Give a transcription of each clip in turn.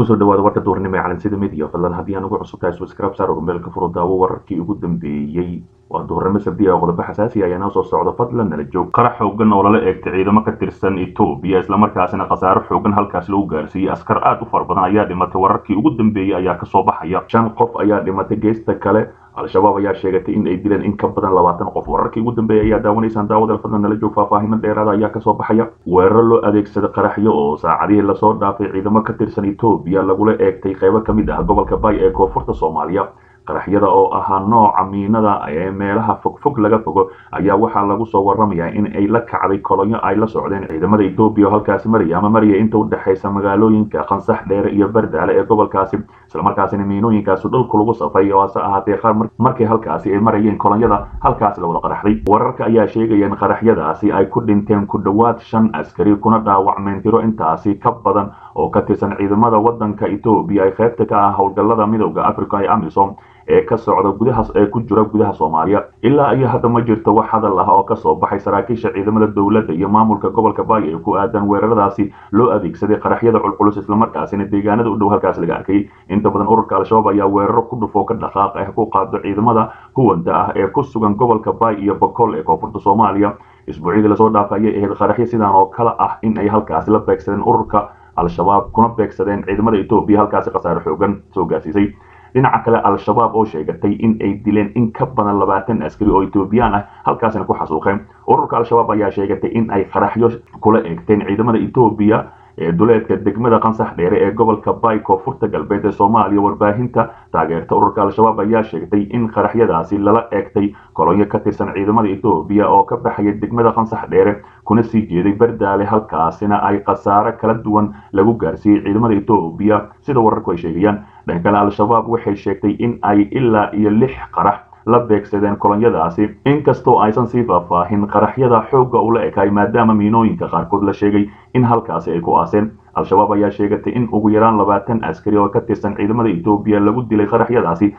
kusoo dhawaada warka duurnimo ee calansida media fadlan haddii aan ugu cusub tahay subscribe saar oo meelka furo daawo wararkii ugu dambeeyey waa duurnimo sabdiya oo qodobo xasaasi ayaa noo soo socda fadlan nala joog qarax xoogan oo lala eegtay ciidamo ka tirsan etoobiya islamarkaasina khasaaro xoogan halkaas lagu gaarsiiyey askar aad u fara badan ayaa dhimatay wararkii ugu dambeeyey ayaa kasoo baxaya shan qof ayaa dhimatay geesta kale al-shabaab ayaa sheegatay in ay dileen in ka badan labaatan qof wararkii ugu dambeeyay ayaa daawanaysaan daawadal fadlan nala joog faahfaahino dheeraada ayaa kasoo baxaya weeraro loo adeegsaday qaraxyo oo saacadihii lasoo dhaafay ciidamo ka tirsan etoobiya lagula eegtay qeybo ka mid ah gobolka bay ee koonfurta soomaaliya qaraxyada oo ahaa nooca miinada ee meelaha fogfog laga fogo ayaa waxaa lagu soo waramayaa in ay la kacday kolonyo ay la socdeen ciidamada etoobiya oo halkaasi maraya ama maraya inta u dhexaysa magaalooyinka qansax dheere iyo bardaale ee gobolkaasi islamarkaasina miinooyinkaasi dhulku lagu safay oo hase ahaatee qaar markii halkaasi ay marayeen kolonyada halkaasi lawada qaraxday wararka ayaa sheegaya in qaraxyadaasi ay ku dhinteen ku dhowaad shan askari kuna dhaawacmeen tiro intaasi ka badan oo ka tirsan ciidamada wadanka etoobiya ay qaybta ka ah howlgallada midooda africa ee amisom ee ka socda gudaha ee ku jira gudaha soomaaliya ilaa iyo hadda ma jirto wax hadal ah oo kasoo baxay saraakiisha ciidamada dowladda iyo maamulka gobolka baay ee ku aadan weeraradaasi loo adeegsaday qaraxyada culculus islamarkaasina deegaanada u dhow halkaas laga arkay inta badan ururka al-shabaab ayaa weeraro ku dhufoo ka dhaqaaq ah ku qaado ciidamada huwanta ah ee ku sugan gobolka baay iyo bokool ee koonfurta soomaaliya isbuucyadii lasoo dhaafay ayay ahayd qaraxyo sidaan oo kale ah in ay halkaasi la beegsadeen ururka al-shabaab kuna beegsadeen ciidamada etoobiya halkaasi khasaare xoogan soo gaarsiisay dhinaca kale al-shabaab oo sheegatay in ay dileen in ka badan labaatan askari oo etoobiyaan ah halkaasina ku xasuuqeen ururka al-shabaab ayaa sheegatay in ay qaraxyo kula eegteen ciidamada etoobiya ee duleedka degmada qansax dheere ee gobolka bay koonfurta galbeed ee soomaaliya warbaahinta taageerta ururka al-shabaab ayaa sheegtay in qaraxyadaasi lala eegtay kolonyo ka tirsan ciidamada etoobiya oo ka baxaya degmada qansax dheere kuna sii jeeday bardaale halkaasina ay khasaare kala duwan lagu gaarsiiyey ciidamada etoobiya sida wararku ay sheegayaan dhan kale al-shabaab waxay sheegtay in ay ilaa iyo lix qarax la beegsadeen kolonyadaasi inkastoo aysan sii faahfaahin qaraxyada xoogga ula ekaay maadaama miinooyinka qaarkood la sheegay in halkaasi ay ku aaseen al-shabaab ayaa sheegatay in ugu yaraan labaatan askari oo ka tirsan ciidamada etoobiya lagu dilay qaraxyadaasi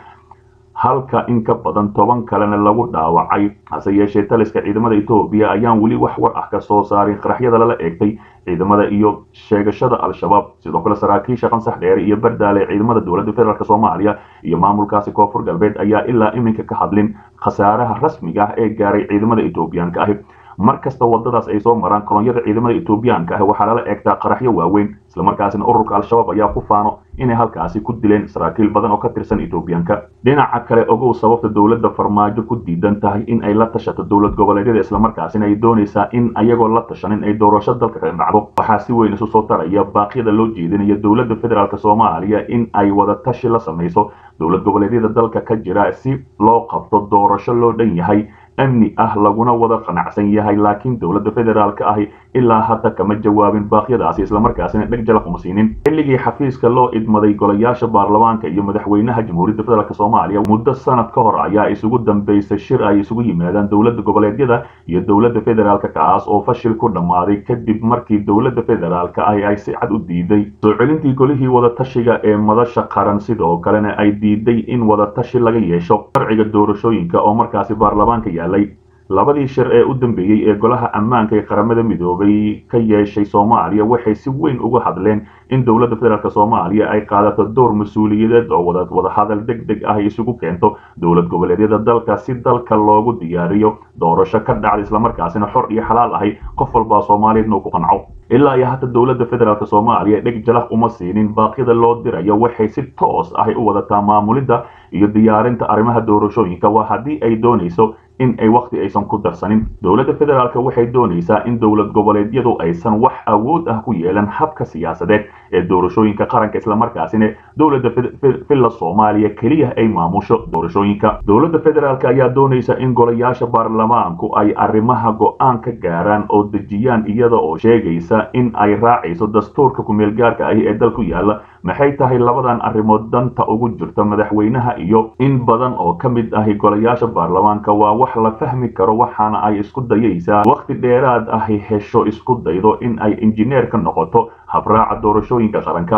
halka in ka badan toban kalena lagu dhaawacay hase yeeshee taliska ciidamada etoobiya ayaan weli wax war ah ka soo saarin qaraxyada lala eegtay ciidamada iyo sheegashada al-shabaab sidoo kale saraakiisha qansax dheere iyo bardaale ciidamada dowladda federaalk soomaaliya iyo maamulkaasi koonfur galbeed ayaa ilaa iminka ka hadlin khasaaraha rasmiga ah ee gaaray ciidamada etoobiyaanka ahi mar kasta wadadaas ay soo maraan kolonyada ciidamada etoobiyaanka ah waxaa lala eegtaa qaraxyo waaweyn islamarkaasina ururka al-shabaab ayaa ku faano inay halkaasi ku dileen saraakiil badan oo ka tirsan etoobiyaanka dhinaca kale ogow sababta dowladda farmaajo ku diidan tahay in ay la tashato dowlad goboleedyada islamarkaasina ay doonaysaa in ayagoo la tashanin ay doorasho dalka ka dhacdo waxaa si weyn isu soo taraya baaqyada loo jeedinaya dowladda federaalk soomaaliya in ay wada tashi la samayso dowlad goboleedyada dalka ka jira si loo qabto doorasho loo dhan yahay amni ah laguna wada qanacsan yahay laakiin dowladda federaalka ahi ilaa hadda kama jawaabin baaqyadaasi islamarkaasina dheg jala kuma siinin xilligii xafiiska loo idmaday golayaasha baarlamaanka iyo madaxweynaha jamhuuriyadda federaalk soomaaliya muddo sanad ka hor ayaa isugu dambeysay shir ay isugu yimaadaan dowladda goboleedyada iyo dowladda federaalk kaas oo fashil ku dhammaaday kadib markii dowladda federaalk ahi ay si cad u diiday soo celintii golihii wadatashiga ee madasha qaran sidoo kalena ay diiday in wadatashi laga yeesho sharciga doorashooyinka oo markaasi baarlamaanka yaalay labadii shir ee u dambeeyey ee golaha ammaanka ee qaramada midoobay ka yeeshay soomaaliya waxay si weyn uga hadleen in dowladda federaalk soomaaliya ay qaadato door mas-uuliyadeed oo wadahadal deg deg ah isugu keento dowlad goboleedyada dalka si dalka loogu diyaariyo doorasho ka dhacda islamarkaasina xor iyo xalaal ahay qof walbaa soomaaliyeedna uu ku qanco ilaa iyo hata dowladda federaalk soomaaliya dheg jalax uma siinin baaqyada loo dirayo waxay si toos ahay u wadataa maamulidda iyo diyaarinta arrimaha doorashooyinka waa haddii ay doonayso in ay wakhti aysan ku darsanin dowladda federaalk waxay doonaysaa in dowlad goboleedyadu aysan wax awood ah ku yeelan habka siyaasadeed ee doorashooyinka qaranka islamarkaasina dowladda villa soomaaliya keliya ay maamusho doorashooyinka dowladda federaalk ayaa doonaysa in golayaasha baarlamaanku ay arrimaha go-aan ka gaaraan oo dejiyaan iyada oo sheegaysa in ay raacayso dastuurka kumeelgaarka ahi ee dalku yaalla maxay tahay labadan arrimood danta ugu jirta madaxweynaha iyo in badan oo ka mid ahi golayaasha baarlamaanka waa wax la fahmi karo waxaana ay isku dayaysaa wakhti dheeraad ahi hesho isku daydo in ay injineer ka noqoto habraaca doorashooyinka qaranka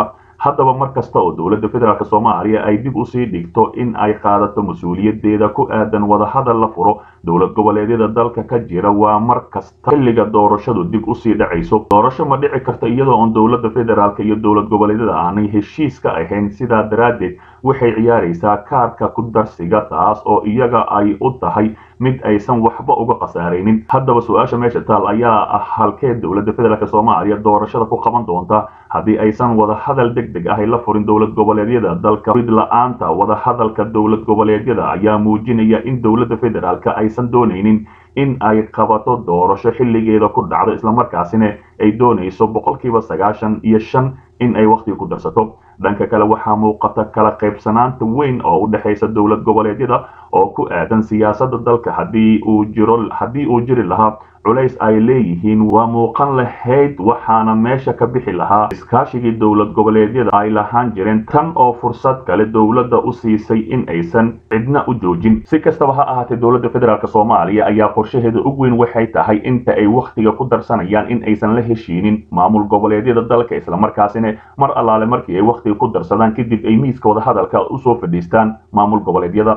haddaba mar kasta oo dowladda federaalk soomaaliya ay dib usii dhigto in ay qaadato mas-uuliyadeeda ku aadan wadahadal la furo dowlad goboleedyada dalka ka jira waa mar kasta xilliga doorashadu dib usii dhacayso doorasho ma dhici karto iyadoo oon dowladda federaalk iyo dowlad goboleedyada aanay heshiis ka ahayn sidaa daraaddeed waxay ciyaaraysaa kaarka ku darsiga taas oo iyaga ay u tahay mid aysan waxba uga khasaaraynin haddaba su-aasha meesha taal ayaa ah halkee dowladda federaalk soomaaliya doorashada ku qaban doonta haddii aysan wadahadal deg deg ahay la furin dowlad goboleedyada dalka rid la-aanta wadahadalka dowlad goboleedyada ayaa muujinaya in dowladda federaalk aysan doonaynin in ay qabato doorasho xilligeeda ku dhacdo islamarkaasina ay doonayso boqolkiiba sagaashan iyo shan in ay wakhtiga ku darsato dhanka kale waxaa muuqata kala qaybsanaanta weyn oo u dhexaysa dowlad goboleedyada oo ku aadan siyaasadda dalka haddii uu jiro haddii uu jiri lahaa culays ay leeyihiin waa muuqan lahayd waxaana meesha ka bixi lahaa iskaashigii dowlad goboleedyada ay lahaan jireen tan oo fursad kale dowladda u siisay in aysan cidna u joojin si kastaba ha ahaatee dowladda federaalk soomaaliya ayaa qorshaheeda ugu weyn waxay tahay inta ay wakhtiga ku darsanayaan in aysan la heshiinin maamul goboleedyada dalka islamarkaasina mar allaale markii ay wakhtiga ku darsadaan kadib ay miiska wadahadalka usoo fadhiistaan maamul goboleedyada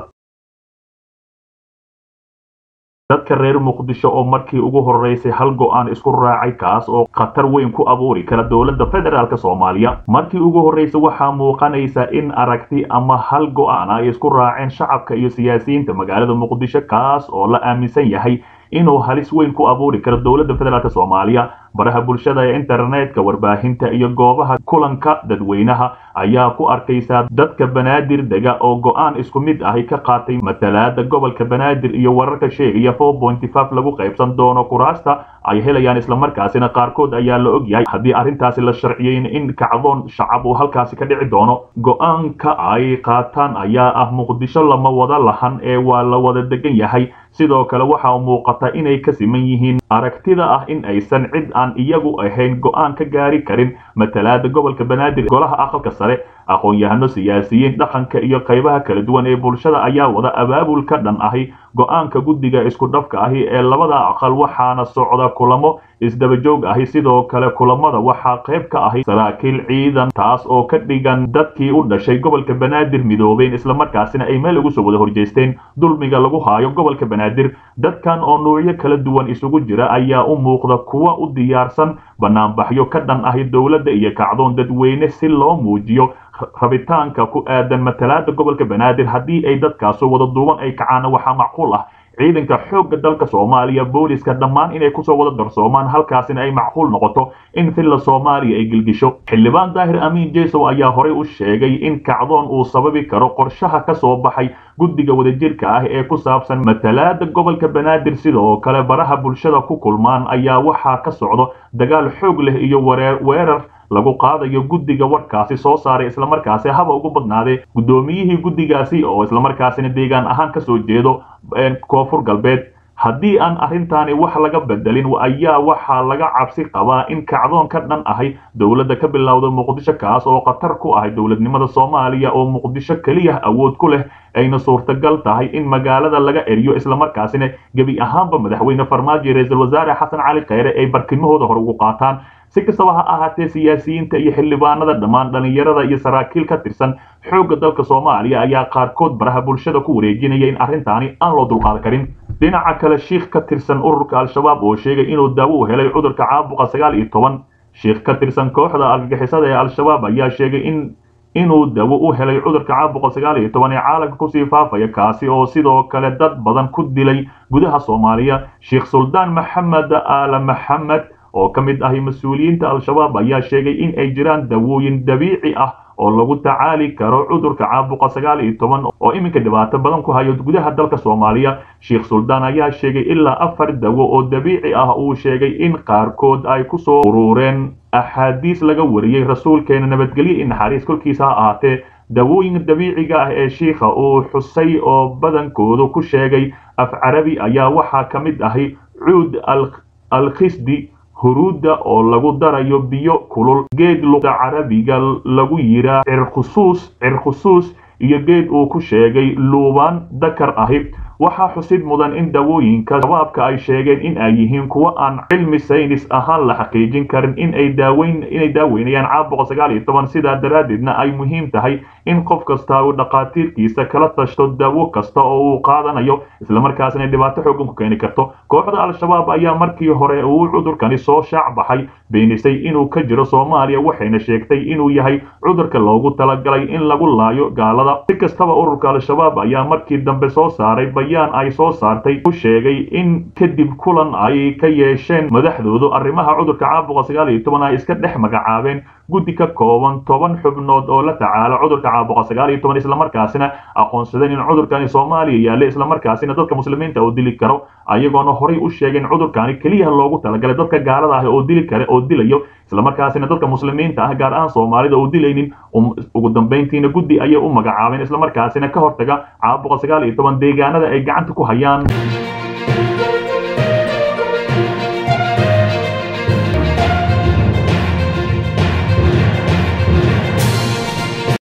dadka reer muqdisho oo markii ugu horeysay hal go-aan isku raacay kaas oo khatar weyn ku abuuri kara dowladda federaalk soomaaliya markii ugu horreysay waxaa muuqanaysa in aragti ama hal go-aan ay isku raaceen shacabka iyo siyaasiyiinta magaalada muqdisho kaas oo la aaminsan yahay inuu halis weyn ku abuuri karo dowladda federaalk soomaaliya baraha bulshada ee internetka warbaahinta iyo goobaha kulanka dadweynaha ayaa ku arkaysaa dadka banaadir dega oo go-aan isku mid ahi ka qaatay matalaada gobolka banaadir iyo wararka sheegaya lagu qaybsan doono kuraasta ay helayaan islamarkaasina qaarkood ayaa la og yahay haddii arrintaasi la sharciyeyn in kacdoon shacab uu halkaasi ka dhici doono go-aanka ay qaataan ayaa ah muqdisho lama wada lahan ee waa la wada degan yahay sidoo kale waxaa muuqata inay ka siman yihiin aragtida ah in aysan cid aan iyagu ahayn go-aan ka gaari karin matalaada gobolka banaadir golaha aqalka sare aqoon-yahano siyaasiyiin dhaqanka iyo qaybaha kala duwan ee bulshada ayaa wada abaabul ka dhan ahi go-aanka guddiga isku dhafka ahi ee labada aqal waxaana socda kulamo isdaba joog ahi sidoo kale kulamada waxaa qayb ka ahi saraakiil ciidan taas oo ka dhigan dadkii u dhashay gobolka banaadir midoobeen islamarkaasina ay meel ugu soo wada horjeesteen dulmiga lagu haayo gobolka banaadir dadkan oo nuucyo kala duwan isugu jira ayaa u muuqda kuwa u diyaarsan banaanbaxyo ka dhan ahi dowladda iyo kacdoon dadweyne si loo muujiyo rabitaanka ku aadan matalaada gobolka banaadir haddii ay dadkaasu wada duuban ay kacaana waxaa macquul ah ciidanka xoogga dalka soomaaliya booliska dhammaan inay kusoo wada darsoomaan halkaasina ay macquul noqoto in villa soomaaliya ay gilgisho xildhibaan daahir amiin jesow ayaa horey u sheegay in kacdoon uu sababi karo qorshaha ka soo baxay guddiga wadajirka ah ee ku saabsan matalaada gobolka banaadir sidoo kale baraha bulshada ku kulmaan ayaa waxaa ka socdo dagaal xoog leh iyo weerar lagu qaadayo guddiga warkaasi soo saaray islamarkaasi haba ugu badnaadee guddoomiyihii guddigaasi oo islamarkaasina deegaan ahaan ka soo jeedo koonfur galbeed haddii aan arrintaani wax laga bedelin ayaa waxaa laga cabsi qabaa in kacdoon ka dhan ahay dowladda ka bilowda muqdisho kaas oo khatar ku ahay dowladnimada soomaaliya oo muqdisho keliya awood ku leh ayna suurtagal tahay in magaalada laga eriyo islamarkaasina gebi ahaanba madaxweyne farmaajo iyo ra-iisul wasaare xasan cali kheyre ay barkimahooda hore ugu qaataan si kastaba ha ahaatee siyaasiyiinta iyo xildhibaanada dhammaan dhallinyarada iyo saraakiil ka tirsan xoogga dalka soomaaliya ayaa qaarkood baraha bulshada ku wareejinaya in arrintaani aan loo dulqaadan karin dhinaca kale shiikh ka tirsan ururka al-shabaab oo sheegay inuu daawo u helay cudurka caabuqa sagaal iyo toban shiikh ka tirsan kooxda argagixisada ee al-shabaab ayaa sheegay in inuu dawo u helay cudurka caabuqa sagaal iyo toban ee caalamka kusii faafaya kaasi oo sidoo kale dad badan ku dilay gudaha soomaaliya sheikh suldaan maxamed aala maxamed oo ka mid ahi mas-uuliyiinta al-shabaab ayaa sheegay in ay jiraan dawooyin dabiici ah oo lagu tacaali karo cudurka caabuqa sagaal iyo toban oo iminka dhibaato badan ku hayo gudaha dalka soomaaliya sheikh suldaan ayaa sheegay ilaa afar dawo oo dabiici ah uu sheegay in qaarkood ay kusoo urureen axaadiis laga wariyey rasuulkeena nabadgelyo iyo naxariis kolkiisa ha ahaatee dawooyin dabiiciga ah ee shiikha uu xusay oo badankoodu ku sheegay af carabi ayaa waxaa ka mid ahi cuud alkhisdi huruudda oo lagu darayo biyo kulul geed luqa carabiga lagu yiraa cirkhusuus cirkhusuus iyo geed uu ku sheegay luubaan dakar ahi waxaa xusid mudan in dawooyinka shabaabka ay sheegeen in ay yihiin kuwo aan cilmi saynis ahaan la xaqiijin karin in ay daaweyn inay daaweynayaan caabuqa sagaal iyo toban sidaa daraaddeedna ay muhiim tahay in qof kasta uu dhaqaatiirkiisa kala tashto dawo kasta oo uu qaadanayo islamarkaasina dhibaato xoogan ku keeni karto kooxda al-shabaab ayaa markii hore uu cudurkani soo shaac baxay beenisay inuu ka jiro soomaaliya waxayna sheegtay inuu yahay cudurka loogu talagalay in lagu laayo gaalada si kastaba ururka al-shabaab ayaa markii dambe soo saaray bayaan ay soo saartay u sheegay in kadib kulan ay ka yeesheen madaxdoodu arrimaha cudurka caabuqa sagaal iyo toban ay iska dhex magacaabeen guddi ka kooban toban xubnood oo la tacaala cudurka caabuqa sagaal iyo toban islamarkaasina aqoonsadeen in cudurkani soomaaliya yaalla islamarkaasina dadka muslimiinta oo dili karo ayagoona horay u sheegeen cudurkani keliya loogu talagalay dadka gaalada ah oo dili kare oo dilayo islamarkaasina dadka muslimiinta ah gaar ahaan soomaalida oo dilaynin ugu dambayntiina guddi ayay u magacaabeen islamarkaasina ka hortaga caabuqa sagaal iyo toban deegaanada ay gacanta ku hayaan